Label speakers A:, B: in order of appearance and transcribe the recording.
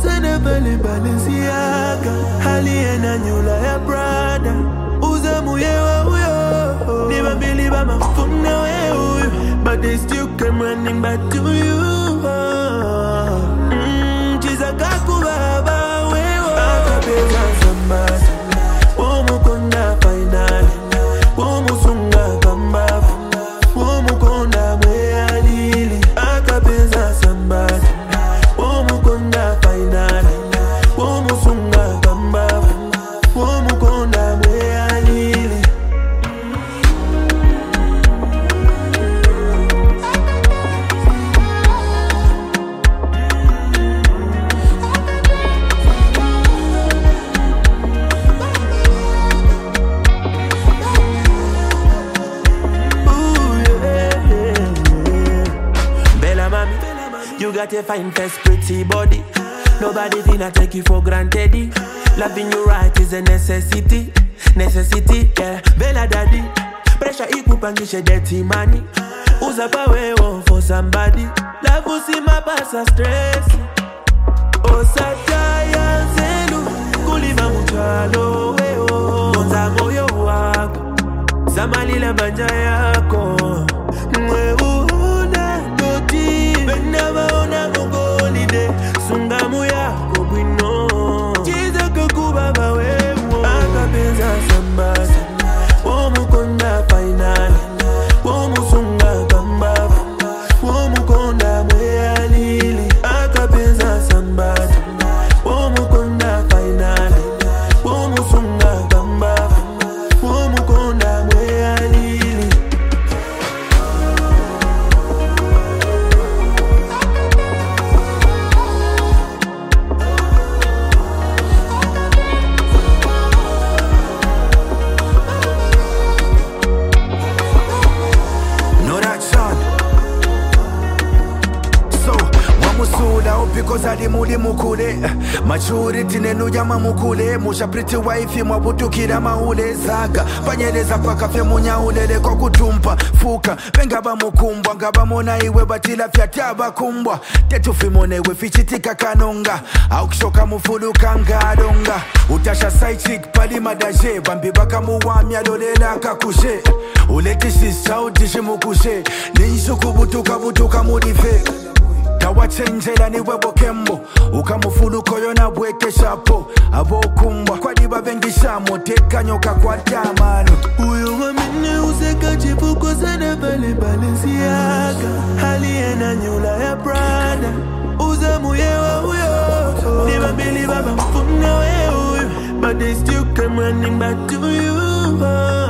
A: sana pale Balenciaga haliye na nyula ya Prada uzamu yewe huyo ni babili bamafuna we huyo but they still come running back to you mm, chiza kakubaba wewe akapeza sambasa umukonda final umusunga kambavu umukonda mweyalili akapeza sambasa umukonda final umusunga kambavu umukonda mweyalili Ooh, yeah, yeah, yeah. Bella mami, you got a fine face, pretty body. Nobody finna take you for granted. Loving you right is a necessity, necessity. Yeah, Bella daddy, pressure ikupangishe dirty money. Uza pawewo for somebody. Love usimapasa stress. osataya nzelu kulima mutwalo weo onza moyo wako samalila banja yako mweuona doti benavaona mugolide sungamu yako bwino cizakakuba wewo akapenza sambasa womukonda fainali womusunga kambavu womukonda mweyalili akapenza sambasa womukonda fainali womusunga kambavu womukonda mweyalili
B: No that son. So wamusula because ali muli mukule maturity nenu jama mukule musha pretty wife mwabutukira maule zaga panyeleza paka fye munyaulele kwa kutumpa fuka vengaba mukumbwa ngabamona iwe batila fyatabakumbwa tetufimonewe fichitika kanonga aukishoka mufuluka ngadonga utasha saichik pali madaje bambi bakamuwamya lolela kakushe uletishisautishimukushe ninsukubutuka butuka mulife tawachenjela niwe bokembo ukamufuluko yona bwekeshapo abokumbwa kwadiba bengishamo tekanyoka kwa damano
A: Huyo mwamene useka chipuko sana pale Balenciaga haliye na nyula ya Prada uzamu yewe huyo ni babili baba mfuna we huyo but they still come running back to you